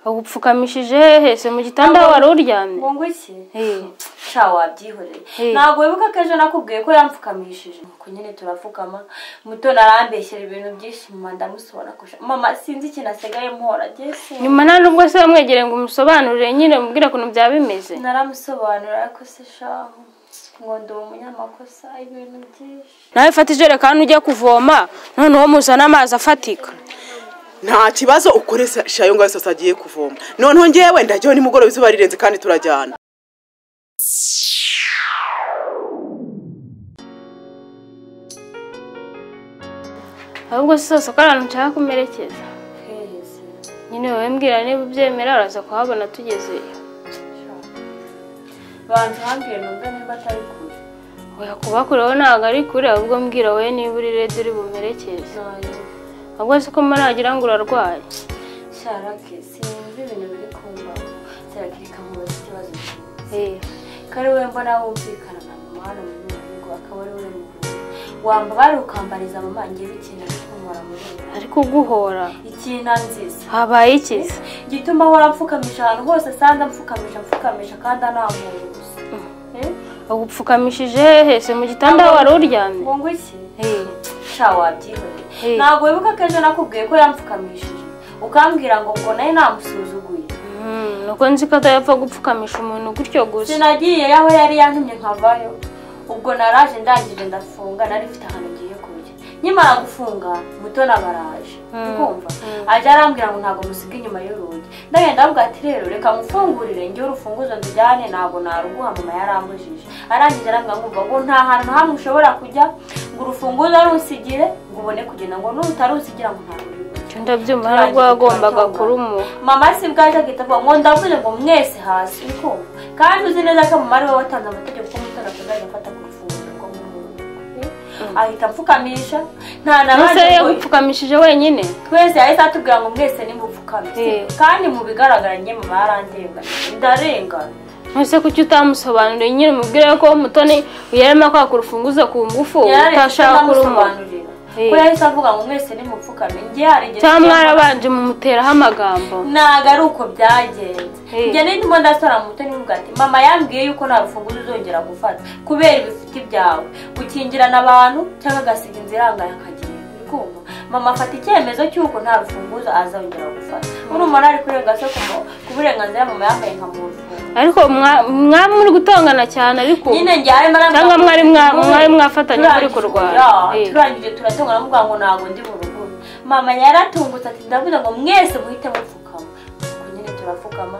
agupfukamishije hese mu gitanda Ntabwo- wari uryamye ngo iki Eh, sha wabyihoreye Eh. ntabwo wibuka ko ejo nakubwiye ko yampfukamishije nuko nyine turapfukama muto narambeshyera ibintu byinshi mama ndamusobanura ko sha- mama sinzi ikintu asigaye muhora jyese nyuma nta nubwo se wamwegereye ngo umusobanurire nyine umubwire ukuntu byaba bimeze naramusobanura ariko se shahu ngo ndi umunyamakosa ibintu byinshi nawe fata ijerekani ujya kuvoma noneho muzane amazi afatika nta kibazo ukore shayo ngo yose agiye kuvoma noneho ngewe ndajyaho nimugoroba izuba rirenze kandi turajyana ahubwo si zose ko ari ahantu nshaka kumerekeza kwezi nyine wowe mbwira niba ubyemera uraza kuhabona tugezeyo bantu hambire numve niba atari kure oya kuba kure wowe ntabwo ari kure ahubwo mbwira wowe niba uri redi uri bumerekeze nayo ahubwo si ko maragira ngo urarwaye sharake sinumva ibintu biri kumbaho serakirika mubaza ikibazo cyiza Eh, kari we mbona wumvikana na mama hano mu rugo akaba ari we muvura wambabara ukambariza mama ngiye bikeneye kumara muri we ariko uguhora ikintu nziza habaye ikiza gituma ahora mfukamije ahantu hose asanga mfukamisha mfukamisha kandi anambuye gusa Eh? agupfukamishije hese mu gitanda wari uryamye ngo ngo iki Eh, sha wabyihoreye Eh. ntabwo wibuka ko ejo nakubwiye ko yampfukamishije ukambwira ngo ngo nawe namusuzuguye mm, nuko nzi ko atapfa gupfukamisha umuntu gutyo gusa sinagiye aho yari yantumye nkavayo ubwo naraje ndangije ndafunga nari mfite ahantu ngiye kujya nkimara gufunga muto nabaraje Mm. ukumva Mm. ajya arambwira ngo ntabwo musiga inyuma y'urugi ndagenda ndavuga ati rero reka mufungurire njye urufunguzo ndujyane ntabwo naruguha mama yaramujije arangije arambwira nkumva ngo nta hantu na hamwe ushobora kujya ngo urufunguzo rusigire ngo ubone kugenda ngo nutarusigira ngo ntabwo uri bujye." Icyo ndabyumva hari ubwo wagombaga kurumuha mama si bwaje agahita avuga ngo ndavuze ngo mwese hasi ko kandi uzi neza ko mama ariwe watanze amategeko ko umutara atazajya afata ku rufunguzo rwo mu rugo ahita apfukamisha nta ese nabanje ngo- yagupfukamishije wenyine twese yahise atubwira ngo mwese nimupfukame Eh. kandi mu bigaragara njye mama yarandengana ndarengana ese kuki utamusobanuriye nyine umubwire ko mutoni yarimo kwaka urufunguzo ku ngufu yararetse utashaka kurumuha ndamusobanurira Eh. ko yahise avuga ngo mwese nimupfukame njye hari igihe cyangwa mwarabanje mumuteraho amagambo ntabwo ari uko byagenze Eh. njye ndimo ndasora mu mutoni mvuga ati mama yambwiye yuko nta rufunguzo uzongera gufata kubera ibifite byawe gukingirana abantu cyangwa agasiga inzu irangaye akagenda uri kumva mama afata icyemezo cy'uko nta rufunguzo azongera gufata murumuna ari kurenga se ku mu- ku burenganzira mama yambaye nka muntu ariko mwa- mwaba muri gutongana cyane ariko nyine njyawe mara Cyangwa mwari mwa- mwari mwafatanye muri kurwana. Eh. turangije turatongana mvuga ngo ntabwo ndi mu rugo mama yaratungutse ati ndavuze ngo mwese muhite mupfukama ubwo nyine turapfukama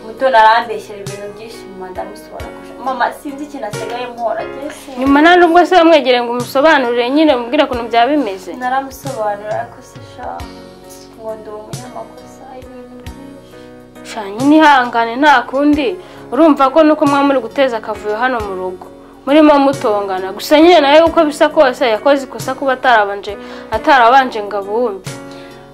muto narambeshyera ibintu byinshi mama ndamusobanura ko sha- mama sinzi ikintu asigaye muhora jyese nyuma nta nubwo se wamwegereye ngo umusobanurire nyine umubwire ukuntu byaba bimeze naramusobanura ariko se sha ngo ndi umunyamakosa ibintu byinshi shanya nihangane nta kundi urumva ko nuko mwaba muri guteza akavuyo hano mu rugo murimo mutongana gusa nyine nawe uko bisa kose yakoze ikosa kuba atarabanje atarabanje ngo abumve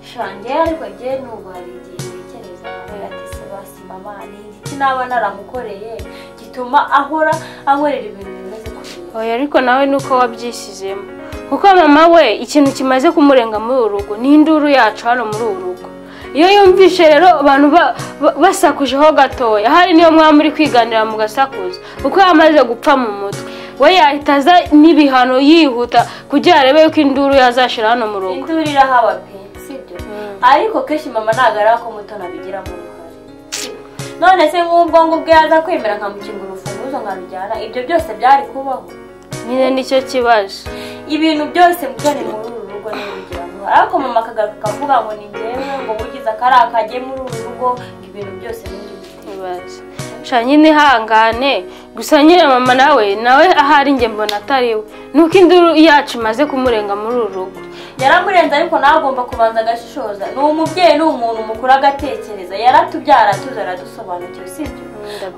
shange ariko njye n'ubu hari igihe ntekereza nkavuga ati se basi mama ni igiti naba naramukoreye gituma ahora ankorera ibintu bimeze kuriya oya ariko nawe ni uko wabyisizemo kuko mama we ikintu kimaze kumurenga muri uru rugo ni induru yacu hano muri uru rugo iyo yumvishe rero abantu ba- ba- basakujeho gatoya hari niyo mwaba muri kwiganira mu gasakuza kuko yamaze gupfa mu mutwe we yahita aza n'ibihano yihuta kugira arebe yuko induru yazashira hano mu rugo induru irahaba pe sibyo ariko kenshi mama ntabwo ari ako mutoni abigiramo uruhare none se nk'ubwo ngubwo yaza kwemera nkamukinga urufunguzo nkarujyana ibyo byose byari kubaho nyine nicyo kibazo ibintu byose mutoni muri uru rugo ntibigiramo uruhare ariko mama akagaruka akavuga ngo ni ngewe ngo bugize akari akajye muri uru rugo ngo ibintu byose nibyo ibaze sha nyine ihangane gusa nyine mama nawe nawe ahari njye mbona atari we nuko induru yacu imaze kumurenga muri uru rugo yaramurenze ariko nawe agomba kubanza agashishoza ni umubyeyi ni umuntu mukuru agatekereza yaratubyara atuze aradusobanukira sibyo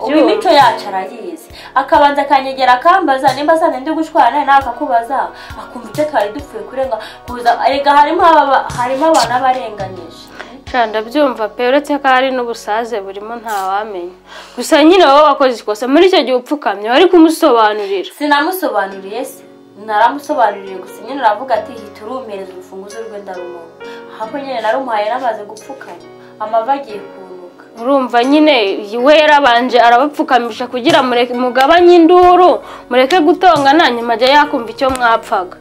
ubu imico yacu arayizi akabanza akanyegera akambaza nimba asanze ndi gushwana nawe akakubaza akumva icyo twari dupfuye kurenga kuza erega harimo ababa- harimo abantu abarenganyije Sha, ndabyumva pe uretse ko hari n'ubusaze burimo ntawamenya gusa nyine wowe wakoze ikosa muri icyo gihe upfukamye wari kumusobanurira sinamusobanuriye se naramusobanuriye gusa nyine aravuga ati hita urumereza urufunguzo rwe ndarumuha ahubwo nyine narumuhaye namaze gupfukama amavi agiye kunuka urumva nyine we yarabanje arabapfukamisha kugira mureke mugabanye induru mureke gutongana nyuma ajya yakumva icyo mwapfaga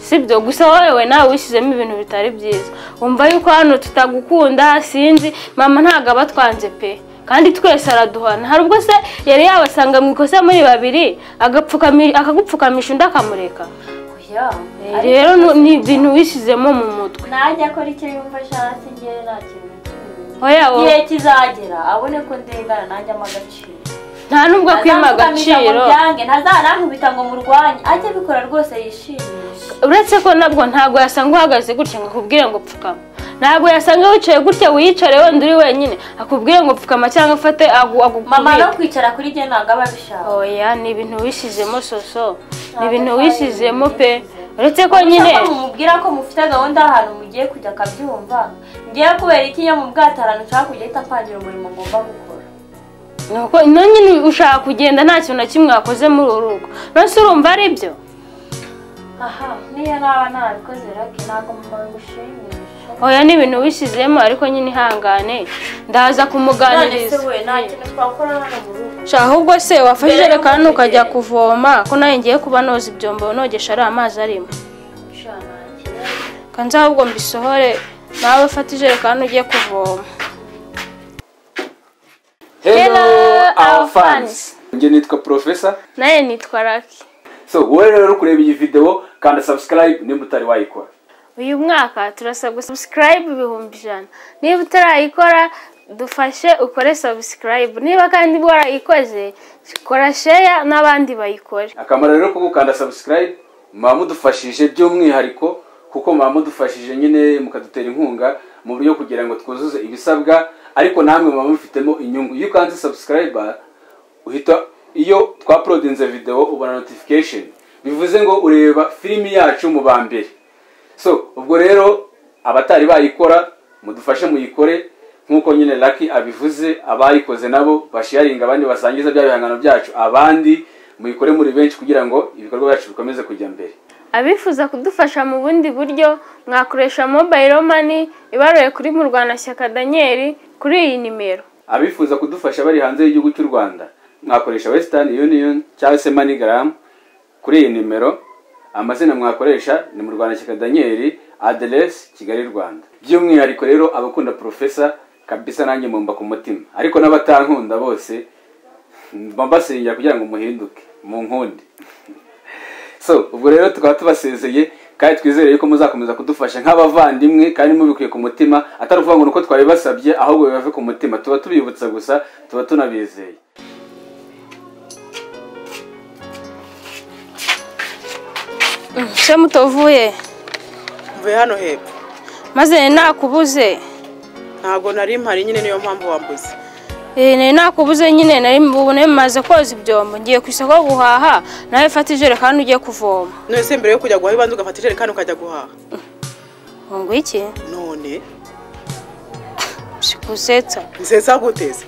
sibyo gusa wowe nawe wishyizemo ibintu bitari byiza wumva yuko hano tutagukunda sinzi mama ntabwo aba atwanze pe kandi twese araduhana hari ubwo se yari yabasanga mu ikosa muri babiri agapfukami- akagupfukamisha undi akamureka oya rero ni ibintu wishyizemo mu mutwe nanjye akora icyo yumva ashatse njyewe nta kintu oya wowe igihe kizagera abone ko ndengana nanjye amagaciro nta n'ubwo akwima Azampfukamira ngo agaciro mbyange, ntazanankubita ngo murwanye ajye abikora rwose yishimisha uretse ko nabwo ntabwo yasanga uhagaze gutya ngo akubwire ngo pfukama ntabwo yasanga wicaye gutya wiyicare wenda uri wenyine akubwire ngo pfukama cyangwa afate agu- mama no agukubite kwicara kuri njye ntabwo aba abishaka oya ni ibintu wishyizemo soso ni Ntabwo ibintu ari wishyizemo ibintu pe uretse ko nyine Cyangwa mumubwira ko mufite gahunda y'ahantu mugiye kujya akabyumva ngewe kubera iki iyo mu bwatarano nshaka kujya ahita mpangira umurimo ngomba gukora ni uko no nyine ushaka kugenda nta kintu na kimwe wakoze muri uru rugo nonese urumva ari byo aha niyo naba ntabikoze rake ntabwo mama ngushimisha oya ni ibintu wishyizemo ariko nyine ihangane ndaza none se kumuganiriza we nta kintu twakora hano mu rugo Sha ahubwo se wafashe ijerekani ukajya kuvoma ko nawe ngiye kuba noza ibyombo nogesha ari amazi arimo Sha, nta kintu. kanza ahubwo mbisohore nawe ufate ijerekani ujye kuvoma Hello, our fans. njye nitwa profesa nawe nitwa raki so wowe rero uri kureba iyi video kanda subscribe niba utari wayikora uyu mwaka turasabwa subscribe ibihumbi ijana niba utarayikora dufashe ukore subscribe niba kandi warayikoze kora share n'abandi bayikore akamaro rero ko gukanda subscribe muba mudufashije by'umwihariko kuko muba mudufashije nyine mukadutera inkunga mu buryo kugira ngo twuzuze ibisabwa ariko namwe muba mubifitemo inyungu iyo ukanze subscribe uhita iyo twapolodinze video ubona notification bivuze ngo ureba filimi yacu mu ba mbere so ubwo rero abatari bayikora mudufashe muyikore nk'uko nyine laki abivuze abayikoze nabo basharinga abandi basangiza bya bihangano byacu abandi muyikore muri benshi kugira ngo ibikorwa byacu bikomeze kujya mbere abifuza kudufasha mu bundi buryo mwakoresha mobile money ibaruye kuri murwanashyaka daniel kuri iyi nimero abifuza kudufasha bari hanze y'igihugu cy'u rwanda mwakoresha western union cyangwa se manigram kuri iyi nimero amazina mwakoresha ni mu rwanda shyaka daniel aderesi kigali rwanda by'umwihariko rero abakunda profesa kabisa nanjye mumba ku mutima ariko n'abatankunda bose mba mbasengera kugira ngo muhinduke mu nkundi so ubwo rero tukaba tubasezeye kandi twizere yuko muzakomeza kudufasha nk'abavandimwe kandi mubikuye ku mutima atari ukuvuga ngo ni uko twabibasabye ahubwo bibave ku mutima tuba tubibutsa gusa tuba tunabizeye se mutovuye mvuye hano hepfo maze nakubuze ntabwo nari mpari nyine niyo mpamvu wambuze Eh, nari nakubuze nyine nari ubu nari maze koza ibyombo ngiye ku isoko guhaha nawe fata ijerekani ujye kuvoma none se mbere yo kujya guhaha ibanza ugafata ijerekani ukajya guhaha ngo iki none sikusetsa nziza guteze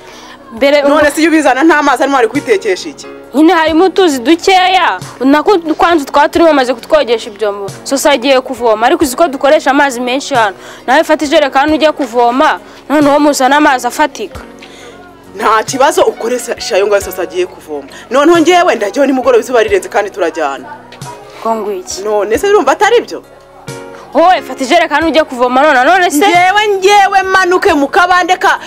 mbere ubu- none se iyo ubizana nta mazi arimo ari kwitekesha iki nyine harimo utuzi dukeya nako kwanza twaba turimo bamaze kutwogesha ibyombo sosa agiye kuvoma ariko uzi ko dukoresha amazi menshi hano nawe fata ijerekani ujye kuvoma noneho muzana amazi afatika nta kibazo ukoresha ayo ngayo sasa agiye kuvoma noneho ngewe ndajyaho nimugoroba izuba rirenze kandi turajyana ngo ngwiki none se urumva atari byo wowe fata ijerekani ujye kuvoma none none se ngewe ngewe manuke mu kabande ka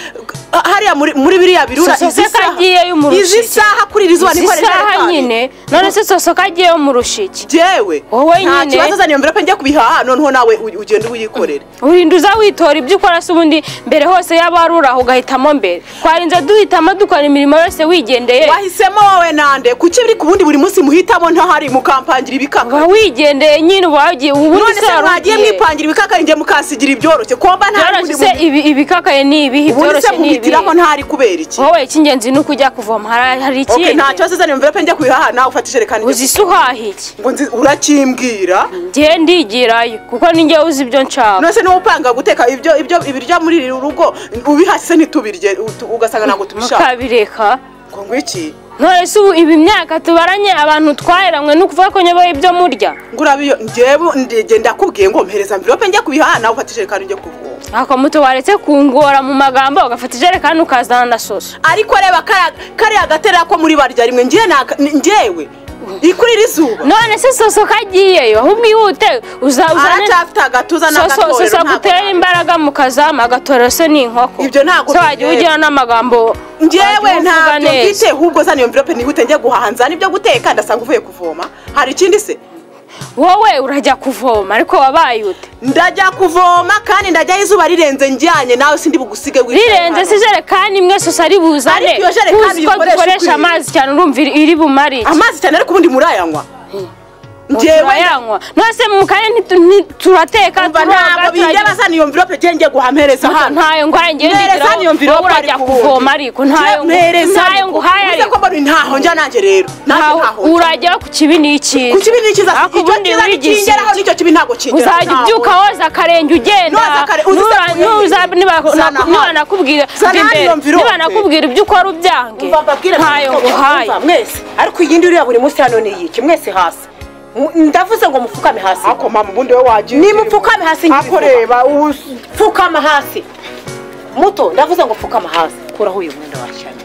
hariya muri muri biriya birura Sasa izi se saha kagiyeyo mu izi rushiki. saha kuri iri zuba izi niko saha nyine none se sosoka agiyeyo mu rushiki ngewe Wowe nta nyine. kibazo azaniye mbere pe njya kubihaha noneho nawe u- ugende uyikorere urinda uza witora ibyo ukora se ubundi mbere hose yaba wari uri aho ugahitamo mbere twarinze duhitamo dukora imirimo yose wigendeye wahisemo wowe nande kuki biri ku bundi buri munsi muhitamo ntahari mukampangira uba ibikaka wigendeye nyine uba wagiye ubundi none se se wari mwagiye ugiye mwipangira ibikaka njye mukasigira ibyoroshye komba nta byoroshye se ibi ibikakaye ni ibihe ubundi se ibyoroshye ni ibihe muhitiraho ntahari kubera iki wowe icy'ingenzi ni uko ujya kuvoma hari hari Okay, ikindi nta kibazo azaniye mbere pe njya kubihaha nawe ufata ijerekani uzi ngo se uhaha iki nzi- urakimbwira ngewe ndigirayo kuko ni njyewe uzi ibyo nshaka nose niba upanga guteka ibyo ibyo ibiryo muri iri rugo ubihashye ntitubirye utu- ugasanga ntabwo tubishaka mukabireka ngo ngwiki none se ubu ibi myaka tubaranye abantu twaheranwe ni ukuvuga ko nyoboye ibyo murya ngurabiyo njyewe ndagenda ndakubwiye ngo mpereza mvirope njye kubihana nawe ufata ijerekani ujye kuvoma ako muto waretse kungora mu magambo ugafata ijerekani ukazana na soso ariko reba kariya- kariya gatera ko muri barya rimwe njye naka- ni- njyewe ikurira izuba none se soso kagiyeyo ahubwo ihute uzazane aracyafite agatuza soso n'agatorero soso ntabwo agutera imbaraga mu kazamu agatorero se ni inkoko Ibyo ntabwo se wagira byemewe. ugira n'amagambo njyewe wagira uvuga ntabyo neza. mfite ahubwo zana iyo mvirope nihute njye guhaha nzana ibyo guteka ndasanga uvuye kuvoma hari ikindi se wowe urajya kuvoma ariko wabaye ute ndajya kuvoma kandi ndajyaho izuba rirenze njyanye nawe sindi bugusige wicaye rirenze hano. se ijerekani imwe soso ari buzane Ariko iyo jerekani uzi ko uyikoresha dukoresha ukwiriye. amazi cyane urumva iri- iri bumare iki amazi cyane ariko ubundi murayanywa njyewe turayanywa nose mu kanya ntitu- ntiturateka Umva, turoga, ntabwo turarya. bindeba bazana iyo mvirope njye njye guhampereza hano ntayo ngwaye ngiye Mpereza hano ndigiraho iyo mvirope wowe urajya ariko kuvoma ubundi. ariko ntayo Mpereza ntayo ariko. nguhaye Uvuze ariko ko mbona ntaho njya nanjye rero nanjye ntaho- ntaho njya. urajya ku kibi ni iki ku kibi ni icyiza Ariko icyo ubundi cyiza wigize ntikingeraho iki? n'icyo kibi ntabwo kingeraho uzajya ntaho. ubyuka woza akarenge ugenda Noza akare- uzi Nura- isabune ye. nuza- niba- Zana naku- hano. nibanakubwira Zana bwa imbere, hano iyo mvirope. nibanakubwira ibyo ukora ubyange Umva mbabwire ntayo mwese, nguhaye Umva, mwese ariko iyi uriya buri munsi hano ni iki mwese hasi Mu- ndavuze ngo mupfukame hasi ako mama ubundi we wagiye nimupfukame hasi ako ngibivuga. reba ubu pfukama hasi muto ndavuze ngo pfukama hasi kuraho uyu mwenda washyiramo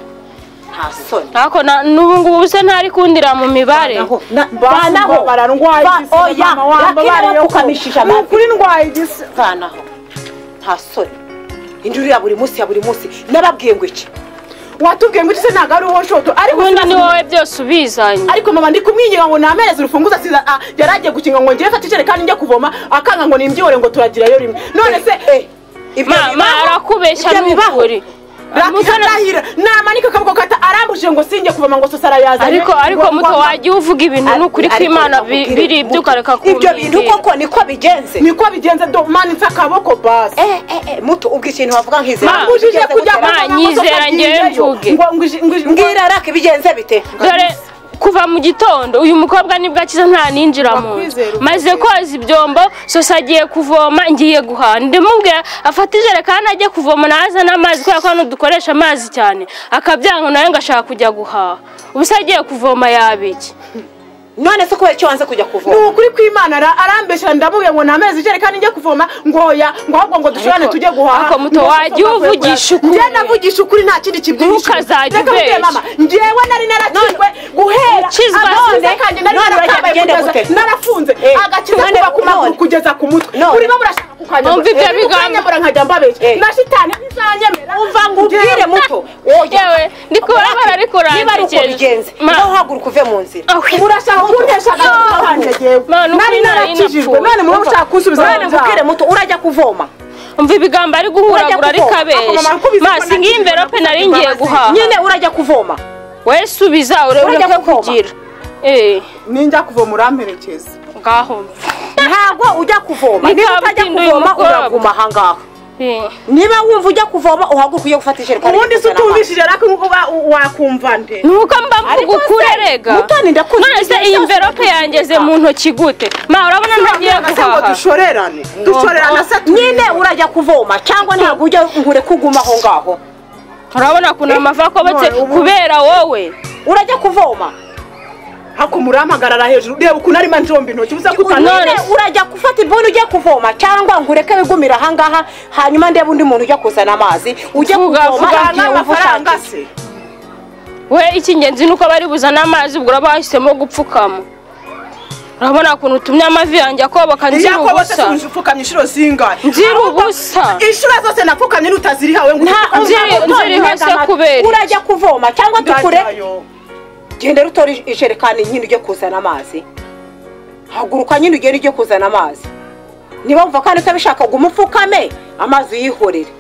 nta soni ariko na- n'ubu ngubu se ntari kundira mu mibare Banaho, na- banaho banaho bararwaye Ba- igisi oya mama wamba yakira bariyo bapfukamishije ni amavi ukuri ndwaye igisi vanaho nta soni indi uriya buri munsi ya buri munsi nababwiye ngo iki watubwiye ngo igisi ntabwo ari uwo shoto ariko ubundi ni sinzi- wowe byose ubizanye ariko mama ndi kumwinginga ngo namereze urufunguzo asiza ah, yari agiye gukinga ngo njyewe fata ijerekani njye kuvoma akanga ngo nimbyihore ngo turagirayo rimwe none se ibyo Ma- ma bibaho? arakubeshya Ibyo bibaho? n'ukuri Mutoni- rakirahira namanika akaboko kata arambujije ngo sinjye kuvoma ngo sosara yazanye ariko ariko muto wagiye uvuga ibintu Ari- n'ukuri ko ariko imana bi- nakubwira, biri ibyo Muto, ukareka ibyo bintu kumbwira. koko niko bigenze niko bigenze do manitse akaboko basi Eh, eh, eh, muto ubwo ikintu wavuga nk'izera Ma, mbujije Bigenze kujya gute? Ma, nyizera njyewe mvuge. mvuge mbwira raka bigenze bite dore kuva mu gitondo uyu mukobwa nibwo akiza nta ninjira mu Ndakwizera, nzu maze koza ibyombo sosa agiye kuvoma ngiye guhaha ndimubwira afata ijerekani ajye kuvoma naza n'amazi kubera ko hano dukoresha amazi cyane akabyanga nawe ngo ashaka kujya guhaha ubu se agiye kuvoma yabiki none se kubera icyo wanze kujya kuvoma ni ukuri kw'imana ara- arambesha ndamubwira ngo namezi ijerekani njye kuvoma ngo oya ngo ahubwo ngo dushorane Ariko- tujye guhaha ariko muto Ngo wajya sasa bavuye uvugisha kurara. ukuri. njye navugisha ukuri nta kindi kibyihishe Ntukazajye ubeshya. mama njyewe nari narakizwe guhera ukizwa agakiza none- kanjye nari none narakambaye uragenda kugeza gute? narafunze Eh, agakiza none- kuba ku maguru none. kugeza ku mutwe None. urimo murashaka kukanyambura Numva ibyo Eh, bigambo. ukanyambura nkajya mbabeshya Eh. na shitani ntizanyemera umva ngo ubwire muto Yewe, ndi kubona bararikurangiza. niba ari uko bigenze Ma. nawe uhaguruka uve mu nzira murashaka kuntesha agakiza kanjye yewe Mama, ni ukuri nari nari narakijijwe napfuye. none muba mushaka kunsubiza mu none byaha. ngubwire muto urajya kuvoma umva ibigambo ari guhuragura ariko kuvoma. abeshya Ako mama akubize ko masi ngiyi nakijijwe, mverope nari nakujya ngiye imbabazi. guhaha nyine urajya kuvoma we subiza urebe Urajya ko kuvoma? kugira Eh, ninjya kuvoma uramperekeza ngaho ntabwo ujya kuvoma Ni niba ka utajya butindi uyu kuvoma mukobwa. uraguma ahangaha Eh. niba wumva ujya kuvoma uhaguruka ujye gufata ijerekani ubundi se kuzana amazi. utumvishije ariko uba wakumva nde ni uko mba mvuga ukuri rega Mutoni, ndakunda none se ibyo iyi byose mverope yangeze mu ntoki gute ma urabona ntagiye None se ngo guhaha dushorerane dushorerane se nyine urajya kuvoma cyangwa ntabwo ujya ngure kuguma aho ngaho urabona ukuntu amava akobotse none ubu- kubera wowe urajya kuvoma hako murahamagarara hejuru reba ukuntu arimo njomba intoki ubuze None- nyine urajya gufata ibuni ujya kuvoma cyangwa ngureke bigumire ahangaha hanyuma ndebe undi muntu ujya kuzana amazi ujye Vuga, kuvoma vuga, igihe wumva amafaranga ushakiye se we icy'ingenzi ni uko bari buzane amazi ubwo uraba wahisemo gupfukama urabona ukuntu utumye amavi yanjye akoboka nzira iyakobotse ubusa se upfukamye inshuro zingahe nzira ubusa inshuro zose napfukamye n'utazirihawe ngo nta uzipfukame. nzira- nta- nzira nta- hose nta- kubera iki? urajya kuvoma cyangwa dukure Ndajyayo. genda rutora ijerekani nyine ujye kuzana amazi haguruka nyine ugenda ujye kuzana amazi niba wumva kandi utabishaka guma upfukame amazi uyihorere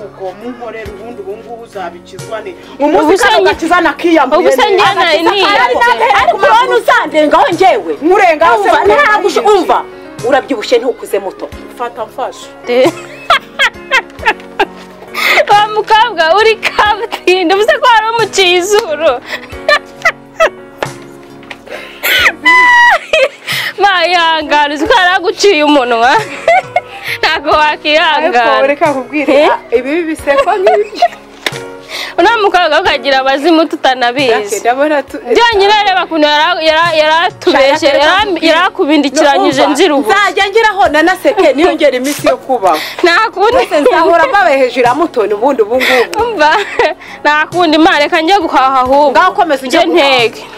ubwo munkorera ubundi ubu ngubu uzabikizwa ne umunsi se kandi nge- ugakiza nakiyambure ubu se njye Agakiza nari kandi niyanze nagahera ariko ku maguru. urabona uzandengaho njyewe nkurengaho se umva ukumva ntabwo usha- nibiki. umva urabyibushye ntukuze muto fata mfashe wa mukobwa uri kaburimbo ubusa ko wari umuciye izuru mayangara uzi ko yari aguciye umunwa ntabwo wakihangana ariko reka nkubwire ibi biseko nk'ibi no mu kaga kagira abazimu tutanabizi byonyine reba ukuntu yara- yara- yaratubeshye yara- yarakubindikiranyije nzira ubu nzajya ngeraho nanaseke niyongera iminsi yo kubaho nta kundi ndetse nzahora mbabaye hejuru ya mutoni ubundi ubu ngubu umva nta kundi imana reka njye guhaha ahubwo ngaho komeza ujye njye guhaha. ntege